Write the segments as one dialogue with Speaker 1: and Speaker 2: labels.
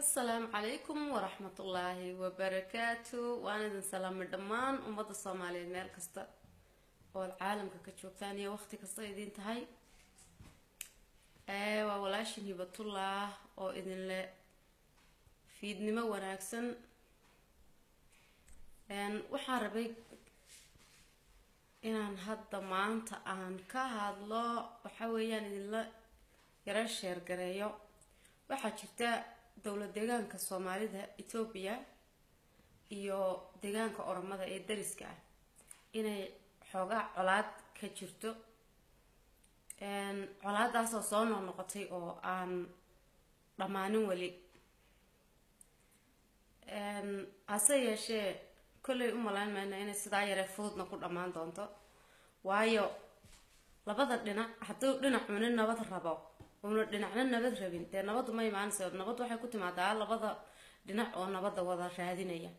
Speaker 1: asalaamu calaykum waraxmatullaahi wabarakaatu waan idin salaamay dhammaan ummadda soomaaliyeed meel kasta ood caalamka ka joogtaan iyo waqti kasta idin tahay waa walaashin hibatullah oo idinle fiidnimo wanaagsan waxaan rabay inaan hadda maanta aan ka hadlo waxa weeyaan idinla yaro sheergareeyo waxaa jirta dowlad deegaanka soomaalida etoobiya iyo deegaanka oromada ee dariska ah inay xoogaa colaad ka jirto colaadaasoo soo noqnoqotay oo aan dhammaanin weli hase yeeshee kollay u malayn mayna inay sidaa yaree fududna ku dhammaan doonto waayo labada dhinac hadduu dhinacuni nabad rabo una dhinacna nabad rabin dee nabaddu ma imaanaysa nabad waxay ku timaadaa labada dhinac oo nabadda wada raadinaya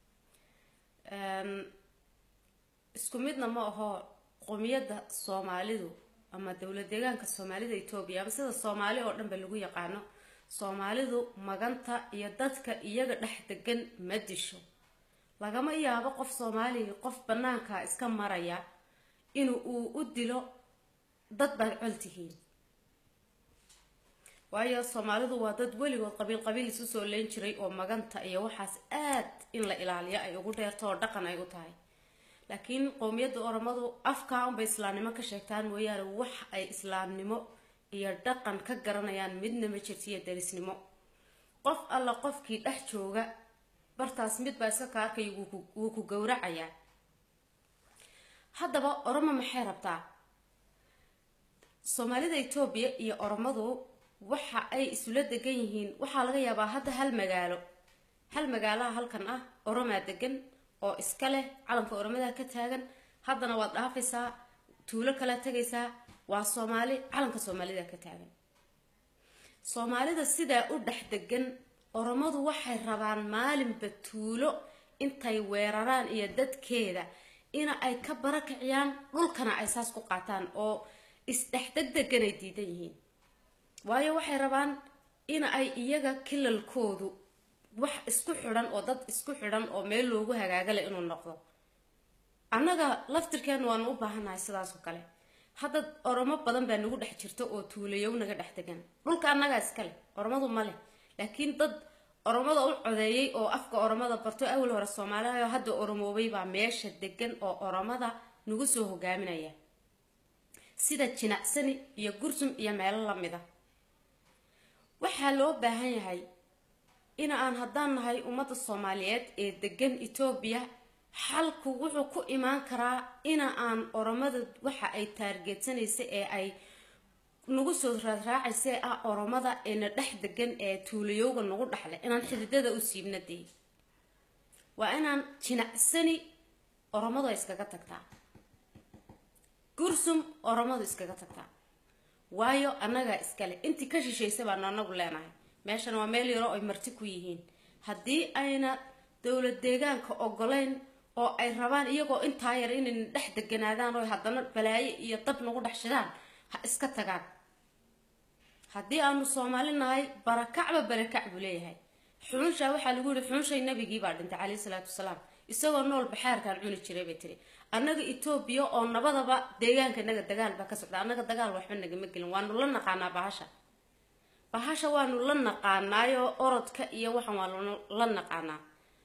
Speaker 1: isku midna ma aho qomiyadda soomaalidu ama dowlad deegaanka soomaalida etoobiya ama sida soomaali oo dhan ba lagu yaqaano soomaalidu maganta iyo dadka iyaga dhex degan ma disho lagama yaabo qof soomaaliga qof banaanka iska maraya in uu u dilo dad baad col tihiin waayo soomaalidu waa dad weligood qabiil qabiil isu soo leyn jiray oo maganta iyo waxaas aad in la ilaaliyo ay ugu dheerto oo dhaqan ay u tahay laakiin qowmiyadda oromadu afkaa unbay islaamnimo ka sheegtaan mooyaane wax ay islaamnimo iyo dhaqan ka garanayaan midna ma jirto iyo darisnimo qof alla qofkii dhex jooga bartaas mid baa iska ka arkay wuu ku gowracayaa haddaba oromo maxay rabtaa soomaalida etoobiya iyo oromadu waxa ay isula degan yihiin waxaa laga yaabaa hadda hal magaalo hal magaalaha halkan ah oromaa degan oo iska leh calanka oromada ka taagan haddana waad dhaafaysaa tuulo kala tegaysaa waa soomaali calanka soomaalida ka taagan soomaalida sidaa u dhex degan oromadu waxay rabaan maalinba tuulo intay weeraraan iyo dadkeeda ina ay ka barakiciyaan dhulkana ay saas ku qaataan oo isdhexdegdeganay diidan yihiin waayo waxay rabaan in ay iyaga kilalkoodu wax isku xidhan oo dad isku xidhan oo meel loogu hagaagale inuu noqdo annaga laftirkeenu waanu u baahannahay sidaasoo kale hadda oromo badan baa nagu dhex jirta oo tuulayow naga dhex degan dhulka annagaa iska leh oromadu ma leh laakiin dad oromada u codeeyay oo afka oromada barto awal hore soomaaliha hadda oromoobay baa meesha degan oo oromada nagu soo hogaaminaya sida jinacsani iyo gursum iyo meelo lamida waxaa loo baahan yahay in aan haddaan nahay ummadda soomaaliyeed ee degan etoobiya xalku wuxuu ku imaan karaa ina aan oromada waxa ay taargeedsanaysa ee ay nagu soo raadraacaysa ah oromada eena dhex degan ee tuulayowga nagu dhexle inaan xididada u siibna dee waa inaan jinacsani oromadu ay iskaga tagtaa gursum oromadu iskaga tagtaa waayo annagaa iskale intii ka shishaysa baanu anagu leenahay meeshan waa meel yaro ay marti ku yihiin haddii ayna dowlad deegaanka ogolayn oo ay rabaan iyagoo intaa yar inayna dhex deganaadaan oo haddana balaayo iyo dab nagu dhex shidaan ha iska tagaan haddii aanu soomaali nahay barakacba barakac buu leeyahay xununshaa waxaa lagu yihi xununshay nabigii baa dhintay caleyhi salaatu wasalaam isagoo nool baxaarkaan cuni jiray bay tiri annaga etoobiya oo nabadaba deegaanka naga dagaal baa ka socda annaga dagaal waxba nagama gelin waanu la naqaanaa bahasha bahasha waanu la naqaanaayo orodka iyo waxan waanu la naqaanaa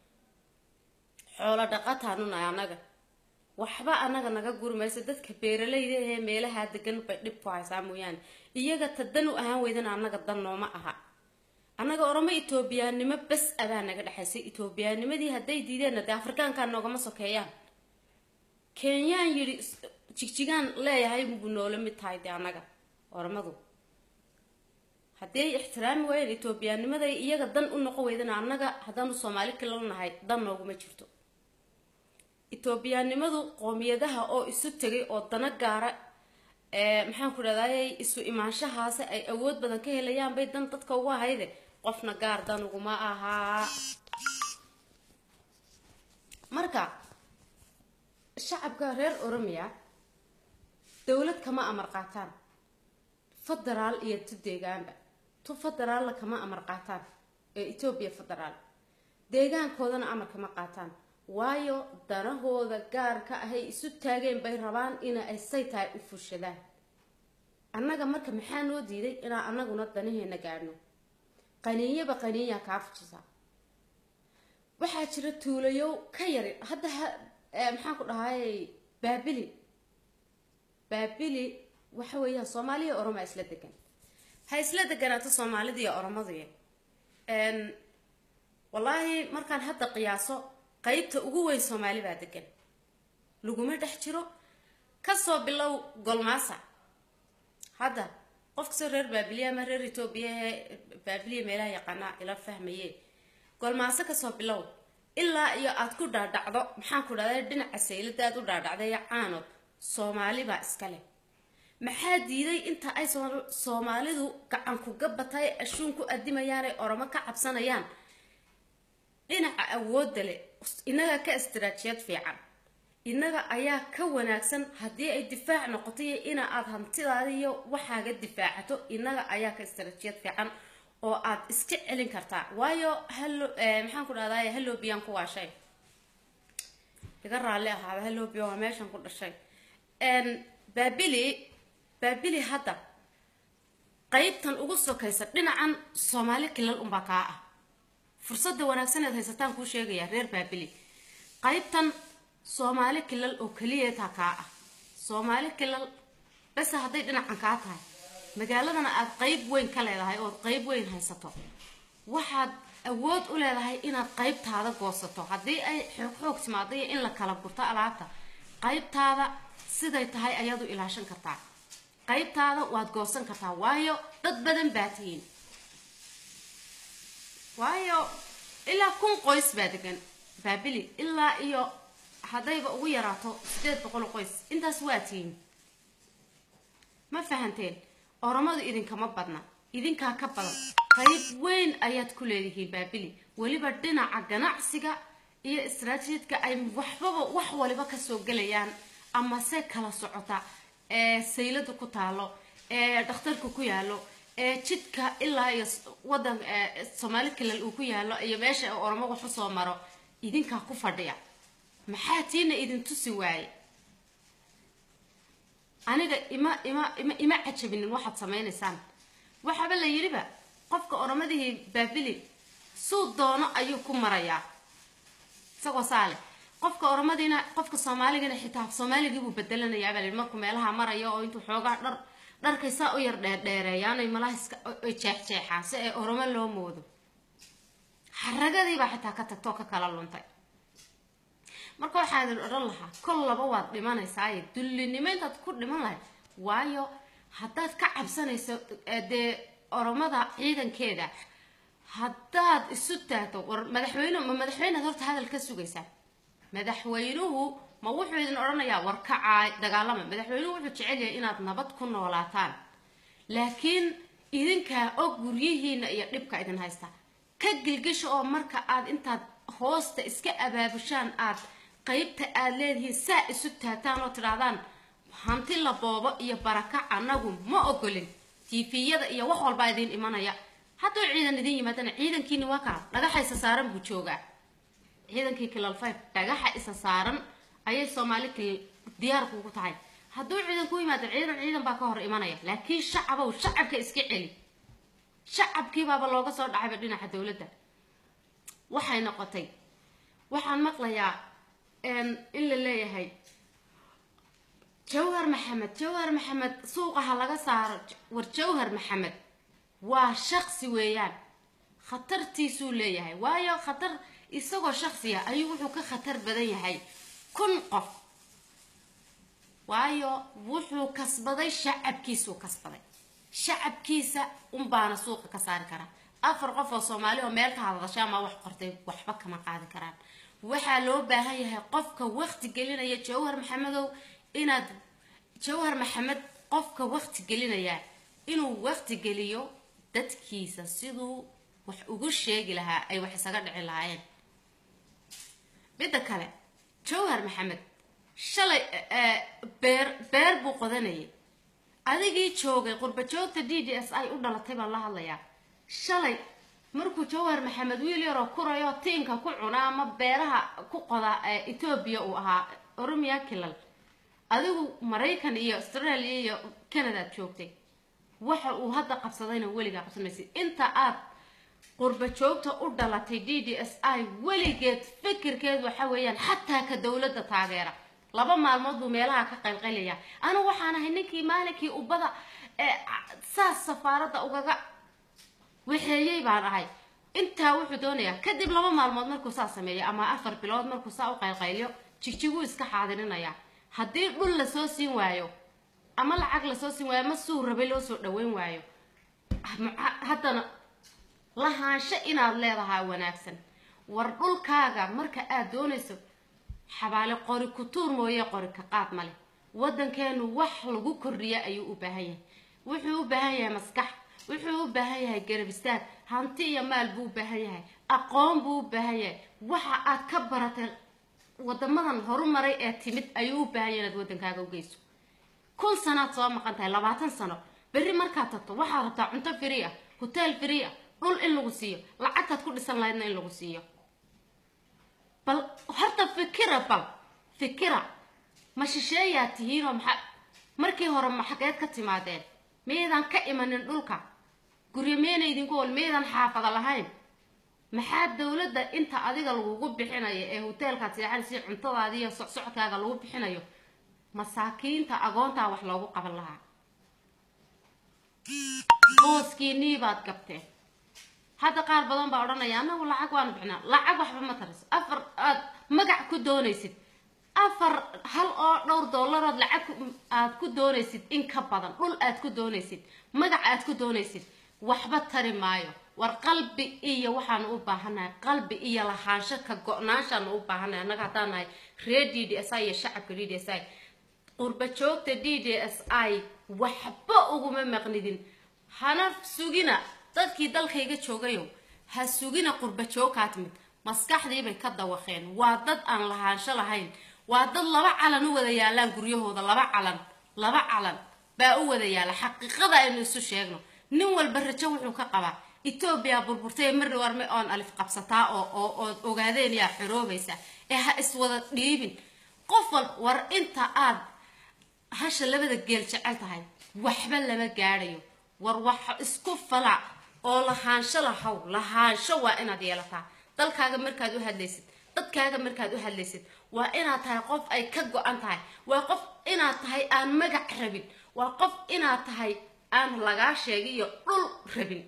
Speaker 1: xoolo dhaqataanu nahay annaga waxba annaga naga guri mayso dadka beeralayda ahee meelahaa degan bay dhib ku haysaa mooyaane iyaga ta dan u ahaan weydana annaga dan nooma aha annaga oromo etoobiyaannimo bas abaa naga dhexaysay etoobiyaanimadii hadday diideenna dee afrikaankaa noogama sokeeyaan kenyaan yidhi jigjigaan leeyahay buu noola mid tahay dee annaga oromadu haddii ay ixtiraami waayeen etoobiyaanimaday iyaga dan u noqon weydana annaga haddaanu soomaali kala nahay dan nooguma jirto etoobiyaanimadu qoomiyadaha oo isu tegay oo dana gaara maxaan ku dhahday isu imaanshahaasi ay awood badan ka helayaan bay dan dadka ugu ahayde qofna gaar dan uguma ahaa marka shacabka reer oromiya dowlad kama amar qaataan federaal iyo tu deegaanba tu federaalna kama amar qaataan ee etoobiya federaal deegaankoodana amarka ma qaataan waayo danahooda gaarka ahay isu taageen bay rabaan ina ay say tahay u fushadaan annaga marka maxaa noo diiday inaan annaguna danaheena gaadhno qaniinyaba qaniinyaa kaa fujisaa waxaa jira tuulayow ka yari hadda maxaan ku dhahay baabili baabili waxa weeyaan soomaaliya oromaa isla degan ha isla deganaato soomaalida iyo oromaduya wallaahi markaan hadda qiyaaso qeybta ugu weyn soomaali baa degan laguma dhex jiro kasoo bilow golmaasa hadda qof kastoo reer baabiliya ama reer etoobiya ee baabiliya meelaha yaqaanaa ila fahmaye golmaaso kasoo bilow ilaa iyo aad ku dhaadhacdo maxaan ku dhahday dhinaca saylada aad u dhaadhacday caanood soomaali baa iska leh maxaa diiday inta ay soomaalidu gacan kuga batay ashuun ku adimayaan ay oromo ka cabsanayaan dhinaca awoodda leh innaga ka istiraatijiyad fiican innaga ayaa ka wanaagsan haddii ay difaac noqoto iyo ina aad hantidaada iyo waxaaga difaacato innaga ayaa ka istiraatijiyad fiican oo aad iska celin kartaa waayo halo maxaan ku dhahday hallobiyan ku waashay iga raalli ahaada hallobiya waa meeshan ku dhashay baabili baabili hadda qeybtan ugu sokaysa dhinacan soomaali kilal unbaa kaa ah fursadda wanaagsan eed haysataan kuu sheegayaa reer baabili qaybtan soomaali kilal oo keliyataa kaa ah soomaali kilal base hadday dhinacan kaa tahay magaaladana aad qeyb weyn ka leedahay ood qeyb weyn haysato waxaad awood u leedahay inaad qeybtaada goosato haddii ay xoog xoog timaado iyo in la kala gurto alaabta qeybtaada siday tahay ayaad u ilaashan kartaa qeybtaada waad goosan kartaa waayo dad badan baa tihiin waayo ilaa kun qoys baa degan baabili ilaa iyo haddayba ugu yaraato sideed boqol qoys intaas waa tihiin ma fahanteen oromadu idinkama badna idinkaa ka badan qayb weyn ayaad ku leedihiin baabili weliba dhinaca ganacsiga iyo istraatiijidka ay waxbaba wax waliba kasoo gelayaan ama se kala socota ee saylada ku taalo ee dhakhtarka ku yaalo ee jidka ilaa iyo wadan soomaali kalal uu ku yaalo iyo meesha oromo wax usoo maro idinkaa ku fadhiya maxaa tiina idin tusi waaye aniga ima ima ima ima cajabinin waxaad samaynaysaan waxaaba la yidhiba qofka oromadihii baabili suu doono ayuu ku marayaa isagoo saale qofka oromadiina qofka soomaaligana xitaa soomaaligiibuu bedelanayaa baa la yidhi markuu meelaha marayo oo intuu xoogaa dhar dharkay saa u yar dheerdheereeyaan ay malahiska ay jeexjeexaan si ay oromo loo moodo xaragadiibaa xitaa ka tagtoo ka kala luntay marka waxaa idin odhan lahaa kol laba waad dhimanaysaaye dullinimo intaad ku dhiman lahayd waayo haddaad ka cabsanayso dee oromada ciidankeeda haddaad isu taagto war madaxweyne ma madaxweynead horta hadal ka sugaysaa madaxweynuhu ma wuxuu idin odhanayaa war kacaay dagaalama madaxweynuhu wuxuu jecel yahay inaad nabad ku noolaataan laakiin idinkaa og guryihiina iyo dhibka idin haysta ka gilgisha oo marka aad intaad hoosta iska abaabushaan aad qaybta aad leedihiin saa isu taagtaan oo tidhaahdaan hanti la boobo iyo barakac annagu ma ogolin tiifiyada iyo wax walbaa idiin imanaya hadduu ciidan idin yimaadana ciidankiini waa kaa dhagaxa isa saaran buu joogaa ciidankii kilal five dhagaxa isa saaran ayay soomaali kilal diyaarku ugu tahay hadduu ciidan ku yimaado ciidan ciidan baa ka hor imanaya laakiin shacabow shacabka iska celi shacabkiibaaba looga soo dhacayba dhinaca dowladda waxay noqotay waxaan maqlayaa in la leeyahay jawhar maxamed jawhar maxamed suuqaha laga saaro war jawhar maxamed waa shaqsi weeyaan khatartiisuu leeyahay waayo khatar isagoo shaksiya ayuu wuxuu ka khatar badan yahay kun qof waayo wuxuu kasbaday shacabkiisuu kasbaday shacabkiisa unbaana suuqa ka saari karaa afar qof oo soomaali oo meel ka hadasha ama wax qortay waxba kama qaadi karaan waxaa loo baahan yahay qofka waqti gelinaya jawhar maxamedow inaad jawhar maxamed qofka waqti gelinaya inuu waqti geliyo dadkiisa siduu wax ugu sheegi lahaa ay wax isaga dhici lahaayeen midda kale jawhar maxamed shalay beer beer buu qodanayay adigii joogay qurba joogta d d s i u dhalatay baan la hadlayaa shalay markuu jawhar maxamed wiil yaroo kurayo tiinka ku cuna ama beeraha ku qoda etoobiya uu ahaa oromiya kilal adigu maraykan iyo australia iyo canada ad joogtay waxa uu hadda qabsadayna weligaa qabsamaysid inta aad qurba joogta u dhalatay d d s i weligeed fikirkeed waxa weeyaan xataa ka dowladda taageera laba maalmood buu meelaha ka qaylqaylaya anigu waxaan ahay ninkii maalinkii ubada ee saas safaaradda ugaga waxeeyey baan ahay intaa wuxuu doonayaa kadib laba maalmood markuu saa sameeyo ama afar bilood markuu saa u qaylqayliyo jigjiguu iska xaadirinaya haddii dhul lasoo siin waayo ama lacag lasoo siin waayo ama suu rabay loo soo dhaweyn waayo haddana lahaansho inaad leedahaa wanaagsan war dhulkaaga marka aad doonayso xabaale qori ku tuur mooye qori ka qaad male waddankeenu wax lagu kordhiya ayuu u baahan yahay wuxuu u baahan yahay maskax wuxuu u baahan yahay garab istaag hanti iyo maal buu u baahan yahay aqoon buu u baahan yahay waxa aad ka baratay wadamadan horumaray ee timid ayuu u baahan yahay inaad waddankaaga u geyso kun sanaad soo maqan tahay labaatan sano berri markaad tagto waxaad rabtaa cunto free ah hotel free ah dhul in lagu siiyo lacagtaad ku dhisan lahaydna in lagu siiyo bal horta fikira bal fikira ma shisheeyaad tihiinoo maxaa markii hore ma xageed ka timaadeen miyaydan ka imanin dhulka guryo miyayna idinku ol miyaydan xaafada lahayn maxaa dowladda inta adiga lagugu bixinayo ee hoteelkaad seexanaysa cuntadaadi iyo socsocodkaaga lagu bixinayo masaakiinta agoontaa wax loogu qaban lahaa booskiinii baad gabteen hadda qaar badan baa odhanaya anagu lacag waanu bixinaa lacag waxba ma tariso afar aad magac ku doonaysid afar hal oo dhowr dollarood lacag aad ku doonaysid in ka badan dhul aad ku doonaysid magac aad ku doonaysid waxba tari maayo war qalbi iyo waxaanu u baahannahay qalbi iyo lahaansho ka go-naanshaanu u baahannahay annaga haddaan nahay reer d d s i iyo shacabka d d s i qurba joogta d d s i waxba uguma maqnidin hana sugina dadkii dalkayga joogayo ha sugina qurba joogkaa timid maskaxdiibay ka dawaqeen waa dad aan lahaansho lahayn waa dad laba calan u wada yaalaan guryahooda laba calan laba calan baa u wada yaala xaqiiqada aynu isu sheegno nin walba rajo wuxuu ka qabaa etoobiya burburtay mari warme oon alif qabsataa oo oo ood ogaadeen yaa xoroobaysa ee ha iswada dhiibin qof wal war inta aad hasha labada geel jecel tahay waxba lama gaadhayo war wax isku falac oo lahaansho lahaw lahaansho waa inaad yeelataa dalkaaga markaad u hadlaysid dadkaaga markaad u hadlaysid waa inaad tahay qof ay ka go-an tahay waa qof inaad tahay aan magac rabin waa qof inaad tahay aan lagaa sheegiyo dhul rabin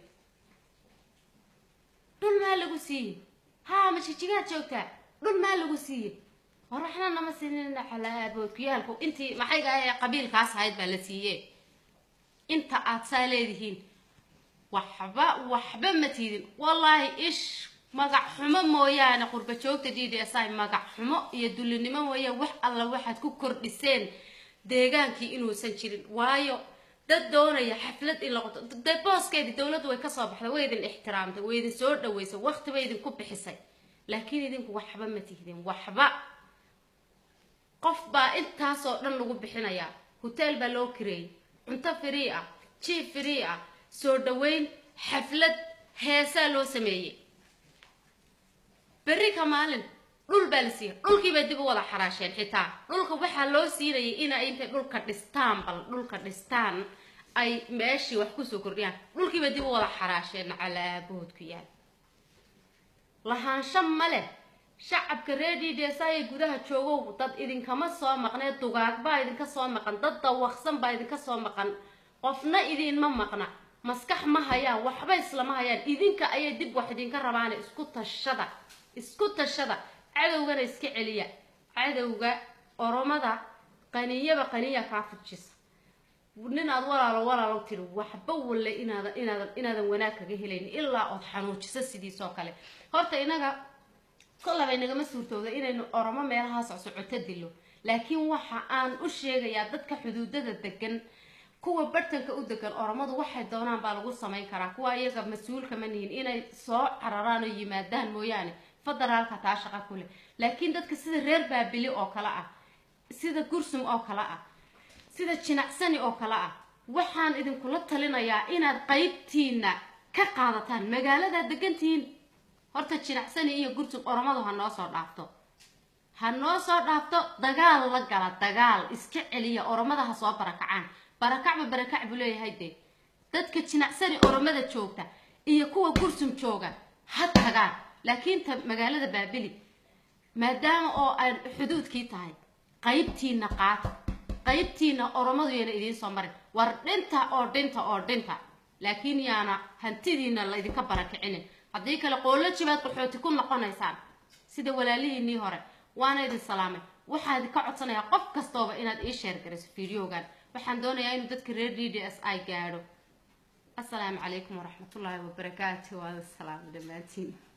Speaker 1: dhul maa lagu siiye haa majijigaad joogtaa dhul maa lagu siiye war waxna nama siinin xalaaboodkuyaalku intii maxayga ee qabiilkaas ahayd baa la siiye inta aad saa leedihiin waxba waxba ma tiidin wallaahi ish magac xumo mooyaane qurba joogta d d s i magac xumo iyo dullinimo mooyaan wax alla waxaad ku kordhiseen deegaankii inuusan jirin waayo dad doonaya xaflad in laqoto de booskeedii dowladdu way kasoo baxday way idin ixtiraamtay way idin soo dhaweysay waqti bay idinku bixisay laakiin idinku waxba ma tihdin waxba qof baa intaasoo dhan lagu bixinayaa hoteel baa loo kireeyay cunto free ah jiif free ah soo dhaweyn xaflad heesaa loo sameeyey berri ka maalin dhul baa la siiyay dhulkii bay dib u wada xaraasheen xitaa dhulka waxaa loo siinayay inay intay dhulka dhistaan bal dhulka dhistaan ay meeshii wax kusoo kordhiyaan dhulkii bay dib u wada xaraasheen calaaboodku yaal lahaansho ma leh shacabka reer d d s ay gudaha joogow dad idinkama soo maqnee dugaag baa idinka soo maqan dad dawaqsan baa idinka soo maqan qofna idinma maqna maskax ma hayaan waxba islama hayaan idinka ayay dib wax idinka rabaane isku tashada isku tashada cadowgana iska celiya cadowga oromada qaniyaba qaniya kaa fujisa nin aad walaalo walaalo tiri waxba walle inaadan inaadan inaadan wanaag kaga helayn ilaa ood xanuujiso sidiisoo kale horta inaga kollabay nagama suurtooda inaynu oromo meelahaa socsocoto dilo laakiin waxa aan u sheegayaa dadka xuduudada degan kuwa bartanka u degan oromadu waxay doonaan baa lagu samayn karaa kuwa iyaga mas-uulka ma nihin inay soo cararaan oo yimaadaan mooyaane federaalka taa shaqa ku leh laakiin dadka sida reer baabili oo kale ah sida gursum oo kale ah sida jinacsani oo kale ah waxaan idinkula talinayaa inaad qaybtiina ka qaadataan magaaladaa degantihiin horta jinacsani iyo gurtub oromadu ha noo soo dhaafto ha noo soo dhaafto dagaal la gala dagaal iska celiya oromada ha soo barakacaan barakacba barakac buu leeyahay dee dadka jinacsani oromada joogta iyo kuwa gursum jooga ha tagaan laakiin ta magaalada baabili maadaama oo aan xuduudkii tahay qaybtiina qaata qaybtiina oromadu yana idiin soo marin war dhinta oo dhinta oo dhinta laakiin yaana hantidiina laydinka barakicinin haddii kale qoollo jibaad qaxooti ku noqonaysaan sida walaalihiinii hore waana idin salaamay waxaan idinka codsanayaa qof kastooba inaad ii sheer garayso videogan waxaan doonayaa inuu dadka reer d d s i gaadho asalaamu calaykum waraxmatullaahi wabarakaatu waada salaamo dhammaantiin